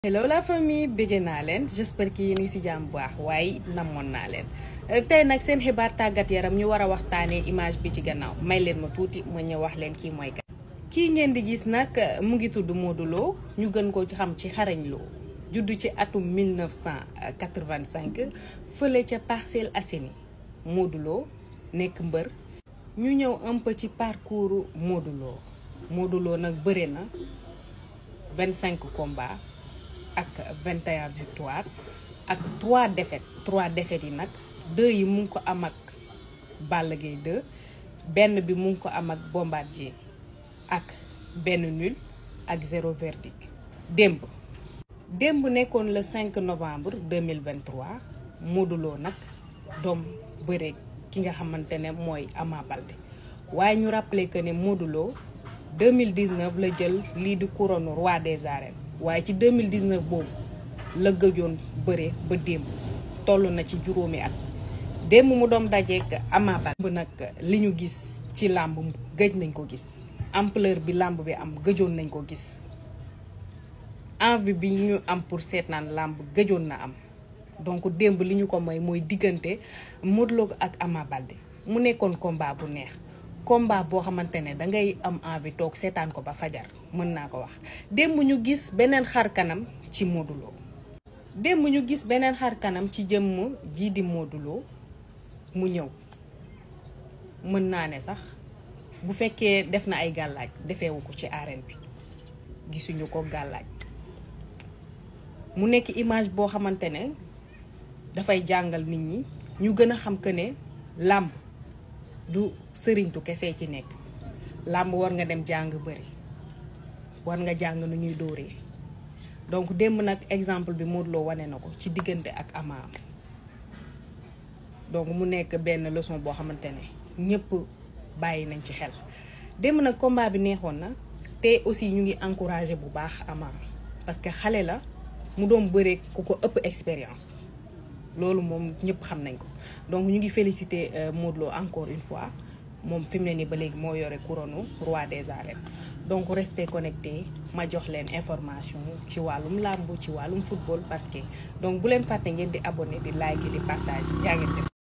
hello la famille bëgg naa leen j'espère que yéen ngi ci jàmm bu baax waaye namoon naa leen tey nag seen xibaar tàggat yaram ñu war a waxtaanee image bi ci gannaaw may leen ma tuuti ma ñëw wax leen kii mooy kan. kii ngeen di gis nag mu ngi tudd Modou Lo ñu gën ko xam ci xarañ Lo juddu ci atum 1985 fële ca Parcelles Assainies Modou Lo nekk mbër. ñu ñëw un peu ci parcours Modou Lo Modou Lo nag bëre na 25 combats. ak 21 victoire ak 3 défaites 3 défaites yi nag 2 yi mu ngi ko am ak Balla Gaye 2 benn bi mu ngi ko am ak Bombardier ak benn nul ak zéro verdict démb démb nekkoon le 5 novembre 2023 Modou Lo nag doom bëre ki nga xamante ne mooy Ama Baldé waaye ñu rappelé que ne Modou Lo 2019 la jël lii di couronne roi des arènes waaye ci 2019 boobu la gëjoon bëre ba démb toll na ci juróomi at démb mu doom dajeek Ama Baldé nag li ñu gis ci làmb gëj nañ ko gis ampleur bi làmb bi am gëjoon nañ ko gis envie bi ñu am pour seetaan làmb gëjoon na am donc démb li ñu ko mooy mooy diggante Modou Lo ak Ama Baldé mu nekkoon combat bu neex combat boo xamante ne dangay am envie toog seetaan ko ba fajar mën naa ko wax démb ñu gis beneen xar kanam ci Modou Lo démb ñu gis beneen xar kanam ci jëmm jii di Modou Lo mu ñëw mën naa ne sax bu fekkee def na ay gàllaaj defeewu ko ci arène bi gisuñu ko gàllaaj mu nekk image boo xamante ne dafay jàngal nit ñi ñu gën a xam que ne làmb du sëriñtu kese ci nekk làmb war nga dem jàng bëri war nga jàng nu ñuy dóoree donc démb nag exemple bi Modou Lo wane na ko ci diggante ak Ama donc mu nekk benn leçon boo xamante ne ñëpp bàyyi nañ ci xel démb nag combat bi neexoon na te aussi ñu ngi encouragé bu baax Ama parce que xale la mu doon bëree ku ko ëpp expérience loolu moom ñëpp xam nañ ko donc ñu ngi féliciter Modou Lo encore une fois moom fi mu ne nii ba léegi moo yore couronne roi des arènes donc restez connectés ma jox leen information ci wàllum làmb ci wàllum football parce que donc bu leen fàtte ngeen di abonné di like di partage jaa ngeen def